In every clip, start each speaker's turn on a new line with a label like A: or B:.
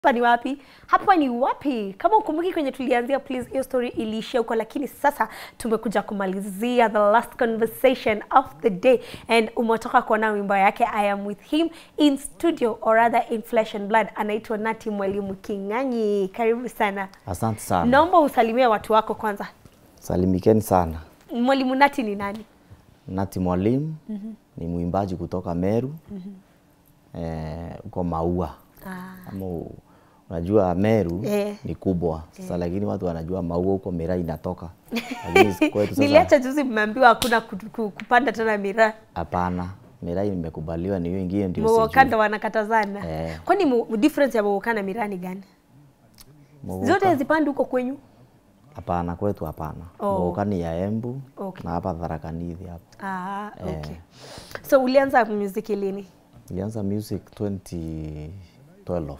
A: hapa ni wapi? Hapa ni wapi? Kama ukumbuki kwenye tulianzia, please, hiyo story iliishia huko, lakini sasa tumekuja kumalizia the last conversation of the day, and umetoka kuona wimbo yake I am with him in studio or rather in flesh and blood. Anaitwa Nati Mwalimu King'ang'i, karibu sana.
B: Asante sana.
A: Naomba usalimie watu wako kwanza.
B: Salimikeni sana.
A: Mwalimu Nati ni nani?
B: Nati Mwalimu ni mwimbaji kutoka Meru eh, uko Maua
A: Ah,
B: ama u- unajua Meru
A: Eh.
B: ni kubwa sasa, lakini watu wanajua Maua huko Mira inatoka, lakini kwetu
A: niliacha
B: sasa
A: juzi mmeambiwa hakuna ku- ku- kupanda tena miraa
B: hapana. Mira imekubaliwa, ni hiyo ingine ndio
A: Mwoka ndo
B: sijui.
A: wanakatazana.
B: Eh.
A: Kwani mu- difference ya Mwoka na miraa ni gani?
B: Mwoka-
A: Zote hazipandi huko kwenyu?
B: Hapana, kwetu hapana.
A: Oh.
B: Mwoka ni ya Embu
A: Okay.
B: na hapa Tharaka Nithi hapa.
A: Ah,
B: Eh.
A: okay. So ulianza muziki lini?
B: Nilianza music 2012.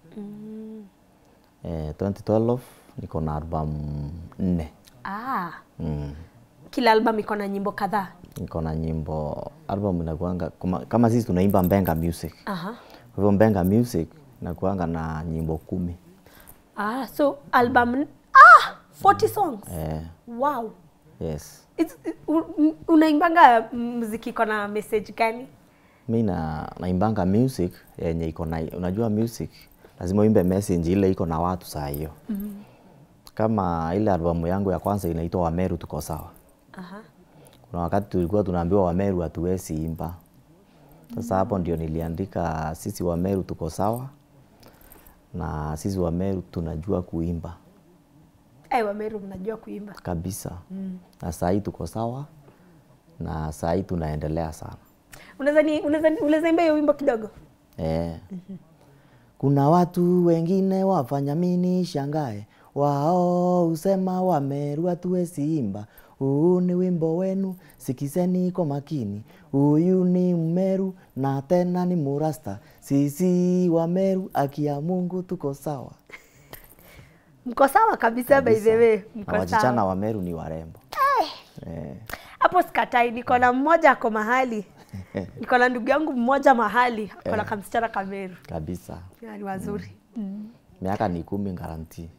B: Eh, 2012 niko na album nne.
A: Ah,
B: Mm.
A: kila album iko na nyimbo kadhaa.
B: Niko na nyimbo album inakuanga kama, kama sisi tunaimba Mbenga Music.
A: Aha.
B: Kwa hivyo Mbenga Music nakuanga na nyimbo kumi.
A: Ah, so album ah, 40 songs.
B: Eh,
A: Wow.
B: yes.
A: It's, u- unaimbanga muziki iko na message gani?
B: Mi na naimbanga music yenye iko na unajua music lazima uimbe message ile iko na watu saa hiyo. Kama ile albamu yangu ya kwanza inaitwa Wameru tuko sawa.
A: Aha.
B: Kuna wakati tulikuwa tunaambiwa Wameru hatuwezi imba. Sasa hapo ndio niliandika sisi Wameru tuko sawa na sisi Wameru tunajua kuimba
A: Ai, Wameru mnajua kuimba.
B: kabisa na saa hii tuko sawa na saa hii tunaendelea sana
A: Unaweza ni unaweza unaweza imba hiyo wimbo kidogo?
B: eh. Kuna watu wengine wafanya mini shangae, wao husema Wameru hatuwezi imba. Huu ni wimbo wenu, sikizeni kwa makini. Huyu ni Mmeru na tena ni Murasta, sisi Wameru aki ya Mungu tuko sawa.
A: Mko sawa kabisa, by the way.
B: Na
A: Mko
B: wasichana
A: sawa.
B: wa Meru ni warembo eh.
A: Hapo sikatai, niko na mmoja ako mahali. Niko na ndugu yangu mmoja mahali, ako na kamsichana Kameru.
B: Kabisa,
A: Ya, Ni wazuri.
B: miaka ni kumi garanti.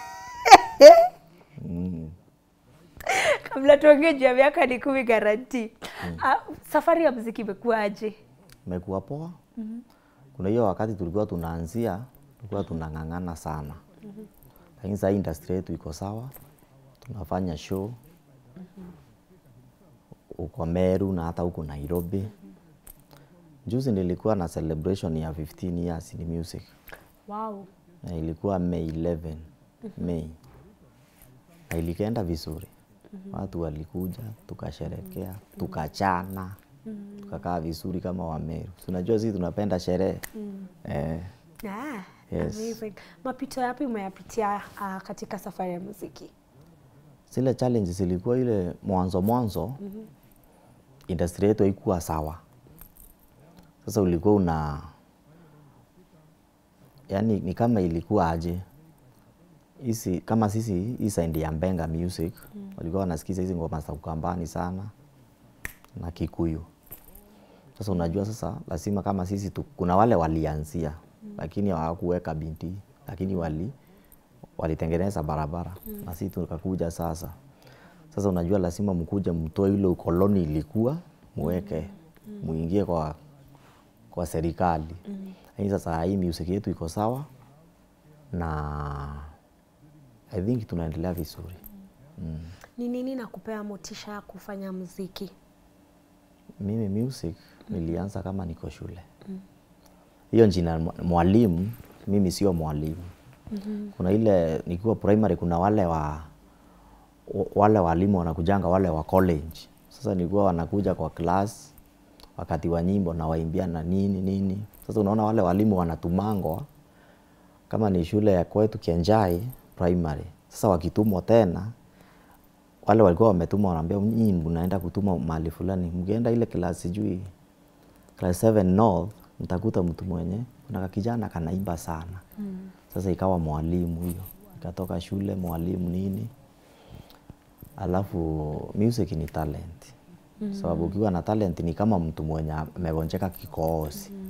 A: Kabla tuongee juu ya miaka ni kumi garanti. Ah, safari ya muziki imekuwaje?
B: Imekuwa poa. Kuna hiyo wakati tulikuwa tunaanzia, tulikuwa tunang'ang'ana sana, lakini sasa industry yetu iko sawa, tunafanya show uko Meru na hata huko Nairobi. Juzi nilikuwa na celebration ya 15 years in music
A: Wow.
B: na ilikuwa May 11 May, na ilikaenda vizuri. Watu walikuja tukasherekea, tukachana, tukakaa vizuri kama Wameru. Si Unajua sisi tunapenda sherehe eh,
A: Ah,
B: Yes.
A: amazing. Mapito yapi umeyapitia ah, katika safari ya muziki?
B: zile challenges zilikuwa ile mwanzo mwanzo, industry yetu haikuwa sawa. Sasa ulikuwa una yani, ni kama ilikuwa aje hizi kama sisi hii side ya Mbenga Music walikuwa wanasikiza hizi ngoma za Ukambani sana na Kikuyu. Sasa unajua, sasa lazima kama sisi tu, kuna wale walianzia lakini hawakuweka binti, lakini wali walitengeneza barabara na sisi tukakuja sasa. Sasa unajua, lazima mkuje mtoe ile ukoloni ilikuwa muweke muingie kwa kwa serikali. Lakini sasa hii music yetu iko sawa na I think tunaendelea vizuri.
A: Ni nini nakupea motisha ya kufanya muziki?
B: Mimi music nilianza kama niko shule. Hiyo jina mwa- mwalimu, mimi sio mwalimu. Kuna ile nikiwa primary, kuna wale wa wa- wale walimu wanakujanga wale wa college. Sasa nilikuwa wanakuja kwa class wakati wa nyimbo na waimbia na nini nini. Sasa unaona wale walimu wanatumangwa kama ni shule ya kwetu Kienjai primary. Sasa wakitumwa tena wale walikuwa wametumwa wanaambia nyinyi mnaenda kutuma mahali fulani, mkienda ile class sijui class 7 north mtakuta mtu mwenye kuna kijana kanaimba sana. Sasa ikawa mwalimu hiyo, ikatoka shule mwalimu nini, alafu music ni talent sababu ukiwa na talent ni kama mtu mwenye amegonjeka kikohozi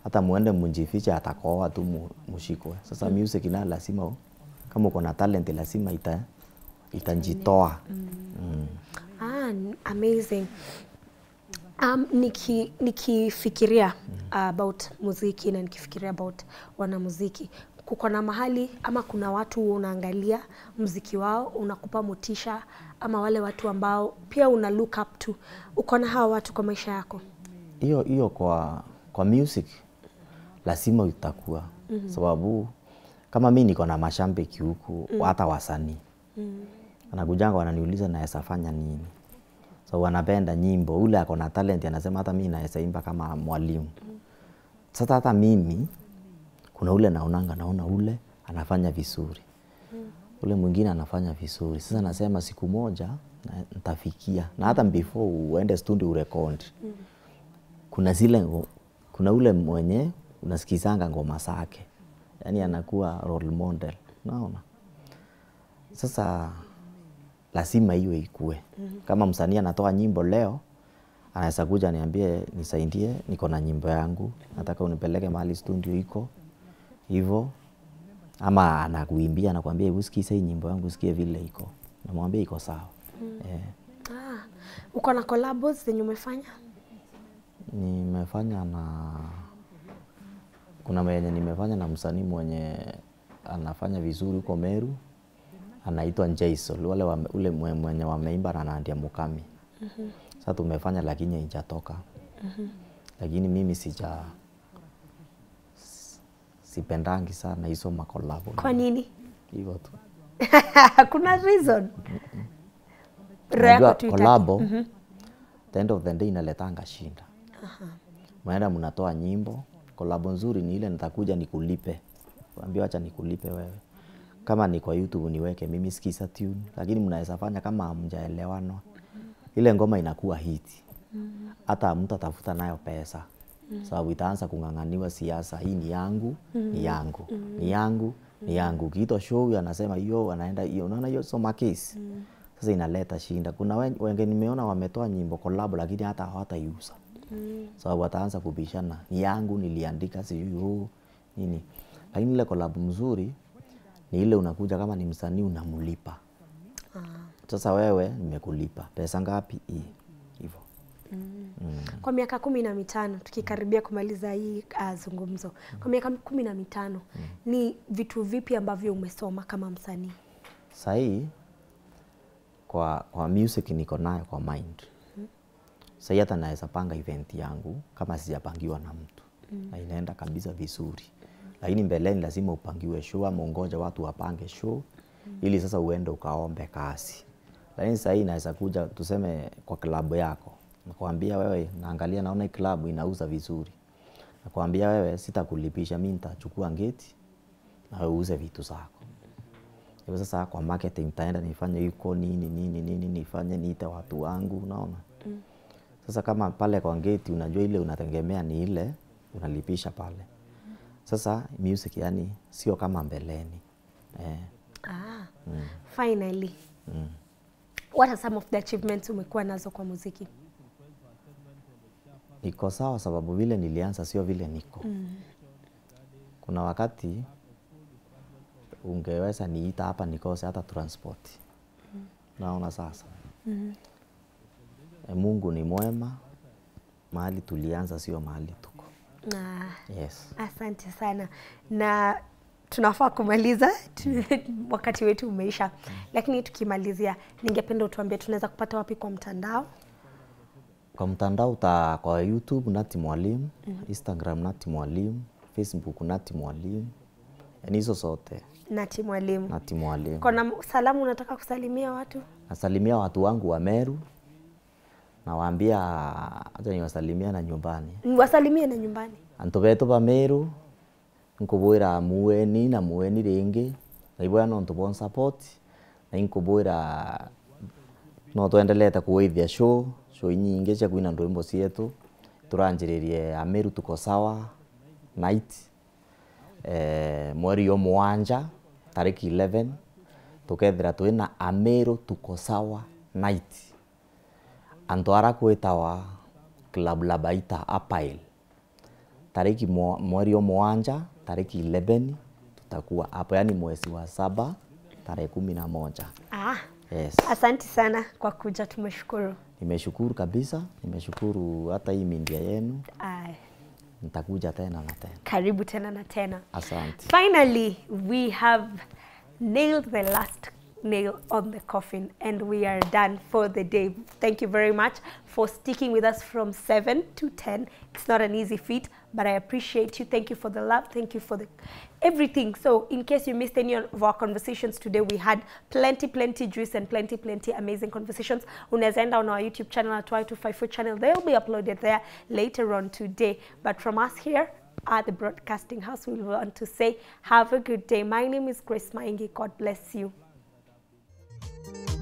B: hata muende mjifiche atakoa tu mu- mushikwe. Sasa music nayo lazima u- kama uko na talent lazima ita itajitoa. Mm.
A: Ah, n- amazing. Um, niki, nikifikiria uh, about muziki na nikifikiria about wanamuziki, kuko na mahali ama kuna watu unaangalia muziki wao unakupa motisha, ama wale watu ambao pia una look up to, uko na hawa watu kwa maisha yako?
B: hiyo hiyo kwa kwa music lazima utakuwa mm-hmm. sababu kama mi niko na mashambiki huku mm. hata wasanii mm. anakujanga wananiuliza naweza fanya nini so wanapenda nyimbo ule ako na talent anasema hata mi naweza imba kama mwalimu mm. sasa hata mimi kuna ule naonanga naona ule anafanya vizuri mm. ule mwingine anafanya vizuri sasa nasema siku moja na- nitafikia na hata before uende studio urekodi mm kuna zile ngo- kuna ule mwenye unasikizanga ngoma zake yani anakuwa role model unaona sasa lazima hiyo ikue kama msanii anatoa nyimbo leo anaweza kuja niambie nisaidie niko na nyimbo yangu nataka unipeleke mahali studio iko hivyo ama anakuimbia anakuambia "Hebu sikiza hii nyimbo yangu sikie vile iko namwambia iko sawa eh.
A: Ah, uko na collabos zenye umefanya?
B: Nimefanya na kuna mwenye nimefanya na msanii mwenye anafanya vizuri huko Meru, anaitwa Jaisol, wale wame, ule mwe- mwenye wameimba na Nadia Mukami. Sasa tumefanya lakini haijatoka. Lakini mimi sija s- sipendangi sana hizo makolabo.
A: Kwa nini?
B: Hivyo tu.
A: kuna reason? Roho yako
B: Unajua
A: tu itaki.
B: kolabo the end of the day inaletanga shinda. Mnaenda mnatoa nyimbo, kolabo nzuri ni ile nitakuja nikulipe. Waambie acha nikulipe wewe. Kama ni kwa YouTube niweke mimi sikiza tune, lakini mnaweza fanya kama hamjaelewana. Ile ngoma inakuwa hiti. Hata mtu atafuta nayo pesa. Sababu itaanza kung'ang'aniwa siasa, hii ni yangu, ni yangu, ni yangu, ni yangu. Kiito show huyu anasema hiyo, anaenda hiyo. Unaona hiyo soma case. Sasa inaleta shinda. Kuna wen- wengi nimeona wametoa nyimbo collab lakini hata hawataiuza. Sababu wataanza kubishana, ni yangu niliandika sijui huu nini. Lakini ile collab mzuri ni ile unakuja kama ni msanii unamlipa. Sasa wewe nimekulipa. Pesa ngapi? Hii. Hivyo.
A: Kwa miaka kumi na mitano tukikaribia kumaliza hii uh, zungumzo, kwa miaka kumi na mitano ni vitu vipi ambavyo umesoma kama msanii?
B: Sahii kwa, kwa music niko nayo kwa mind. Sahii hata naweza panga event yangu kama sijapangiwa na mtu na inaenda kabisa vizuri, lakini mbeleni lazima upangiwe show ama ungoja watu wapange show ili sasa uende ukaombe kazi. Lakini sahii naweza kuja tuseme kwa klabu yako, nakwambia wewe, naangalia naona hii klabu inauza vizuri, nakwambia wewe, sitakulipisha, mi nitachukua ngeti na wewe uuze vitu zako. Hivyo sasa kwa marketing taenda nifanye yuko nini nini nini nifanye niite watu wangu unaona. Sasa kama pale kwa gate unajua ile unategemea ni ile unalipisha pale. Sasa music yani sio kama mbeleni. Eh.
A: Ah, finally what are some of the achievements umekuwa nazo kwa muziki?
B: Niko sawa sababu vile nilianza sio vile niko. Kuna wakati ungeweza niita hapa nikose hata transport. Naona sasa. E, Mungu ni mwema. Mahali tulianza sio mahali tuko.
A: Ah,
B: Yes.
A: asante sana na tunafaa kumaliza tu- wakati wetu umeisha, lakini tukimalizia, ningependa utuambie tunaweza kupata wapi kwa mtandao?
B: Kwa mtandao uta kwa YouTube Nati Mwalimu, Instagram Nati Mwalimu, Facebook Nati Mwalimu, yaani hizo zote
A: Nati Mwalimu.
B: Nati Mwalimu.
A: Kuna salamu unataka kusalimia watu?
B: Nasalimia watu wangu wa Meru, nawaambia hata niwasalimia na nyumbani.
A: Wasalimie na nyumbani.
B: Antu betu ba Meru nkubwira muweni na muweni ringi naibwa no ntubon support na inkubwira no twendelete kuwithia show show nyingi cia kuina ndwimbo cietu turanjiririe Ameru tuko sawa night eh, mweri yo mwanja tariki 11 tukethira twina Ameru tuko sawa night antu ara kwitawa club la baita apail tariki mwa- mweri wa mwanja tariki 11 tutakuwa hapo, yani mwezi wa saba tarehe kumi na moja.
A: Ah,
B: Yes.
A: asanti sana kwa kuja, tumeshukuru.
B: Nimeshukuru kabisa, nimeshukuru hata hii mindia yenu,
A: Ay,
B: nitakuja tena na tena.
A: karibu tena na tena.
B: Asante.
A: Finally, we have nailed the last nail on the coffin and we are done for the day. Thank you very much for sticking with us from 7 to 10. It's not an easy feat, but I appreciate you. Thank you for the love. Thank you for the everything. So, in case you missed any of our conversations today, we had plenty, plenty juice and plenty, plenty amazing conversations. Unaweza enda on our YouTube channel at Y254 channel. They'll be uploaded there later on today. But from us here, at the Broadcasting House, we want to say, have a good day. My name is Grace Maingi. God bless you.